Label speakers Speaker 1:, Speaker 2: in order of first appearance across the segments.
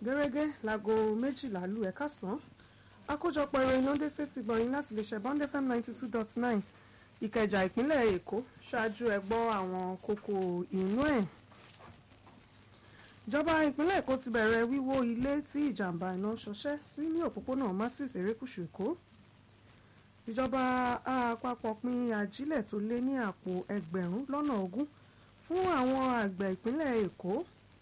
Speaker 1: gẹ́gẹ́ láago méjìlá lù ẹ̀ka sàn àkójọpọ̀ ìròyìn lóde sétí gbọ̀nyìn láti lè ṣe bond fm ninety two dot nine ìkẹjà ìpínlẹ̀ èkó ṣáájú ẹ gbọ́ àwọn kókó inú ẹ̀. ìjọba ìpínlẹ̀ èkó ti bẹ̀rẹ̀ wíwó ilé tí ìjàmbá iná ṣọṣẹ́ sí ní òpópónà matis erékùṣù èkó. ìjọba àpapọ̀ pín ajílẹ̀ tó lé ní àpò ẹgbẹ̀rún lọ́nà ogún fún àwọn àgbẹ̀ ìpínlẹ̀ èkó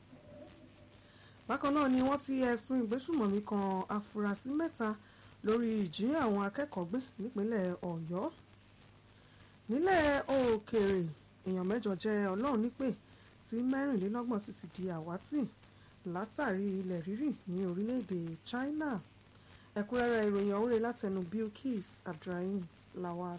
Speaker 1: bákan náà ni wọ́n fi ẹ̀sùn ìgbésùmọ̀mí kan afurasí mẹ́ta lórí ìjí àwọn akẹ́kọ̀ọ́ gbé nípínlẹ̀ ọ̀yọ́ nílẹ̀ òkèèrè èèyàn mẹ́jọ jẹ́ ọlọ́run nípè tí mẹ́rìnlélọ́gbọ̀n sì ti di àwátì látàrí ilẹ̀ rírì ní orílẹ̀-èdè China ẹ̀kúnrẹ́rẹ́ ìròyìn ọ̀húnrẹ́ látẹnu Bilkis Abdulrahim Lawal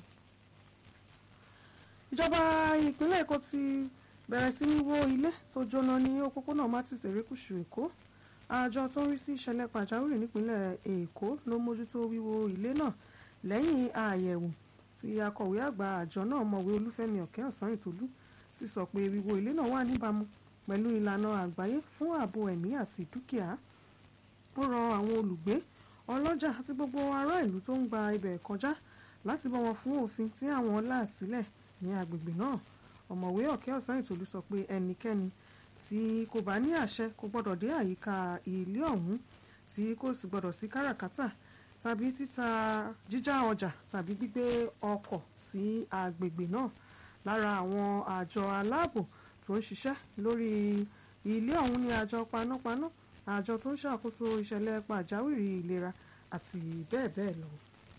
Speaker 1: ìjọba ìpínlẹ̀ Èkó ti bẹ̀rẹ̀ sí ní wó ilé tó jóná ní òpópónà Martins erékùṣù Èkó àjọ tó ń rí sí ìṣẹ̀lẹ̀ pàjáwìrì nípínlẹ̀ Èkó ló mójútó wíwó ilé náà lẹ́yìn àyẹ̀wò tí akọ̀wé àgbà àjọ náà mọ̀wé Olúfẹ́mi Ọ̀kẹ́ ọ̀sán ìtòlú sì sọ pé wíwó ilé náà wà níbàámu pẹ̀lú ìlànà àgbáyé fún ààbò ẹ̀mí àti dúkìá ó rọ àwọn olùgbé ọlọ́jà àti gbogbo ará ìlú tó ń gba ibẹ̀ kọjá láti bọ̀wọ̀ fún òfin tí àwọn là sílẹ̀ ní agbègbè náà ọ̀mọ̀wé ọ̀kẹ́ ọ̀sán ìtòlú sọ pé ẹnikẹ́ni tí kò bá ní àṣẹ kò gbọ́dọ̀ dé àyíká ilé ọ̀hún tí kò sì gbọ́dọ̀ sí káràkátà tàbí títa jíjá ọjà tàbí gbígbé ọkọ̀ sí agbègbè náà lára àwọn àjọ aláàbò tó ń ṣiṣẹ́ lórí ilé ọ̀hún ní àjọ panápaná àjọ tó ń ṣàkóso ìṣẹ̀lẹ̀ pàjáwìrì ìlera àti bẹ́ẹ̀ bẹ́ẹ̀ lọ.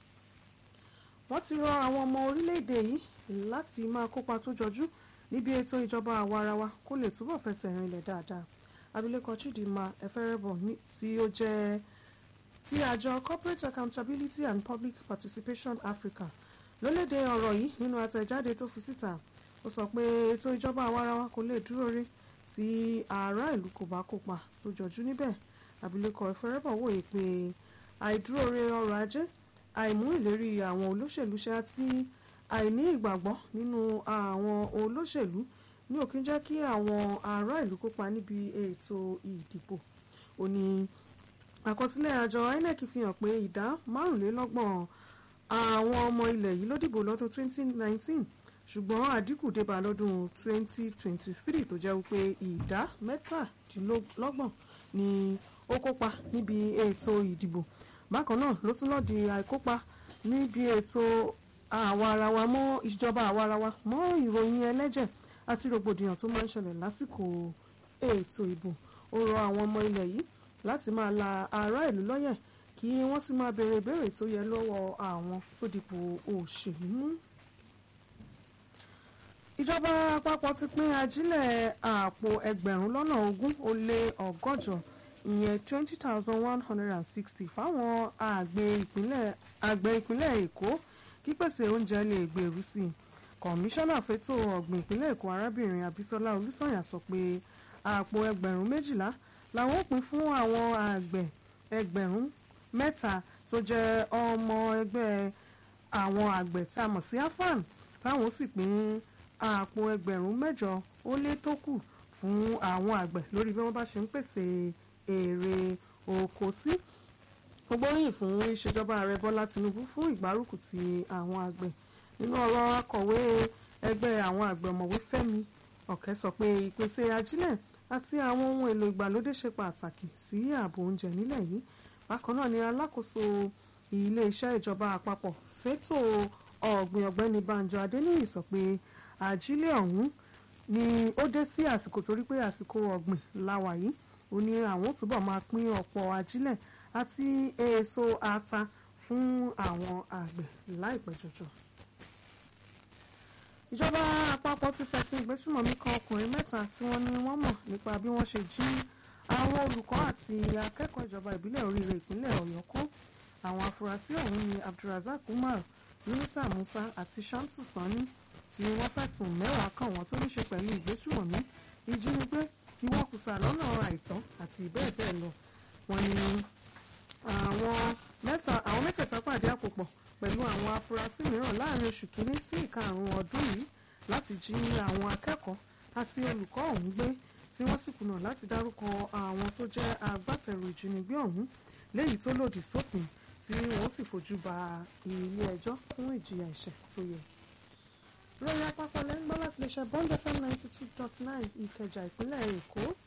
Speaker 1: wọ́n ti rọ àwọn ọmọ orílẹ̀-èdè yìí láti máa kópa tó jọjú níbi ètò ìjọba àwarawa kó lè túbọ̀ fẹsẹ̀ rinlẹ̀ dáadáa abilékọ Chidinma Eferebo tí ó jẹ́ ti àjọ Corporate Accountability and Public Participation Africa ló léde ọ̀rọ̀ yìí nínú àtẹ̀jáde tó fi síta ó sọ pé ètò ìjọba àwarawa kò lè dúró rí tí ará ìlú kò bá kópa tó jọjú níbẹ̀ abilékọ Eferebo wòye pé àìdúróore ọrọ̀ ajé àìmú ìlérí àwọn olóṣèlú ṣe àti àìní ìgbàgbọ́ nínú àwọn olóṣèlú ní òkín jẹ́ kí àwọn ará ìlú kópa níbi ètò ìdìbò ó ní àkọsílẹ̀ àjọ INEC fi hàn pé ìdá márùnlélọ́gbọ̀n àwọn ọmọ ilẹ̀ yìí ló dìbò lọ́dún 2019 ṣùgbọ́n àdínkù débà lọ́dún 2023 tó jẹ́ wípé ìdá mẹ́tàdínlọ́gbọ̀n ni ó kópa níbi ètò ìdìbò bákan náà ló tún lọ́ọ́ di àìkópa níbi ètò àwarawa mọ́ ìjọba àwarawa mọ́ ìròyìn ẹlẹ́jẹ̀ àti rògbòdìyàn tó máa ń ṣẹlẹ̀ lásìkò ètò ìbò ó rọ àwọn ọmọ ilẹ̀ yìí láti máa la ará ìlú lọ́yẹ̀ kí wọ́n sì máa béèrè ìbéèrè tó yẹ lọ́wọ́ àwọn tó dipò òṣèlú mú. ìjọba àpapọ̀ ti pín ajílẹ̀ àpò ẹgbẹ̀rún lọ́nà ogún ó lé ọgọ́jọ ìyẹn twenty thousand one hundred and sixty fáwọn àgbẹ̀ ìpínlẹ̀ èkó kípèsè oúnjẹ lè gbèrú sí i kọmíṣánná fẹ́tò ọ̀gbìn ìpínlẹ̀ èkó arábìnrin abísọ́lá olùsànyà sọ pé àpò ẹgbẹ̀rún méjìlá làwọn ó pín fún àwọn àgbẹ̀ ẹgbẹ̀rún mẹ́ta tó jẹ́ ọmọ ẹgbẹ́ àwọn àgbẹ̀ tá a mọ̀ sí afan táwọn sì pín àpò ẹgbẹ̀rún mẹ́jọ ó lé tó kù fún àwọn àgbẹ̀ lórí bí wọ́n bá ṣe ń pèsè èrè oko sí gbóríyìn fún ìṣèjọba ààrẹ bọ́lá tinubu fún ìgbárùkù ti àwọn àgbẹ̀ nínú ọ̀rọ̀ akọ̀wé ẹgbẹ́ àwọn àgbẹ̀ ọ̀mọ̀wé fẹ́mi ọ̀kẹ́ sọ pé ìpèsè ajílẹ̀ àti àwọn ohun èlò ìgbàlódé ṣe pàtàkì sí ààbò oúnjẹ nílẹ̀ yìí bákan náà ni alákòóso iléeṣẹ́ ìjọba àpapọ̀ fétò ọ̀gbìn ọ̀gbẹ́ni banjo adéníyì sọ pé ajílẹ̀ ọ̀hún ni ó dé sí àsìkò torí pé àsìkò ọ̀gbìn láwà yìí ó ní àwọn túbọ̀ máa pín ọ̀pọ̀ ajílẹ̀ àti èso ata fún àwọn àgbẹ̀ láìpẹ́ jọjọ. ìjọba àpapọ̀ ti fẹ̀sùn ìgbésùmọ̀mí kan ọkùnrin mẹ́ta tí wọ́n ní wọ́n mọ̀ nípa bí wọ́n ṣe jí àwọn olùkọ́ àti akẹ́kọ̀ọ́ ìjọba ìbílẹ̀ oríire ìpínlẹ̀ ọ̀yọ́ kó àwọn afurasí ọ̀hún ni abdulrasaq umar yunusa musa àti shamsu sani tí wọ́n fẹ̀sùn mẹ́wàá kàn wọ́n tó ní ṣe pẹ̀lú ìgbésùmọ̀mí ìjínigbé ìwọ́kùsà lọ́nà àìtọ́ àti bẹ́ẹ̀ bẹ́ẹ̀ lọ wọ́n ní àwọn mẹ́ta àwọn mẹ́tẹ̀ẹ̀ta pàdé àpòpọ̀ pẹ̀lú àwọn afurasí mìíràn láàrin oṣù kínní sí ìkarùn-ún ọdún yìí láti jí àwọn akẹ́kọ̀ọ́ àti olùkọ́ ọ̀hún gbé tí wọ́n sì kùnà láti dárúkọ àwọn tó jẹ́ agbátẹrù ìjínigbé ọ̀hún léyìí tó lòdì sófin tí wọ́n sì fojú ba ilé ẹjọ́ fún ìjìyà ẹ̀ṣẹ̀ tó yẹ. lórí àpapọ̀ lẹ́yìn gbọ́ láti lè ṣe bond fm ninety two dot nine ìkẹjà ìpínlẹ̀ èkó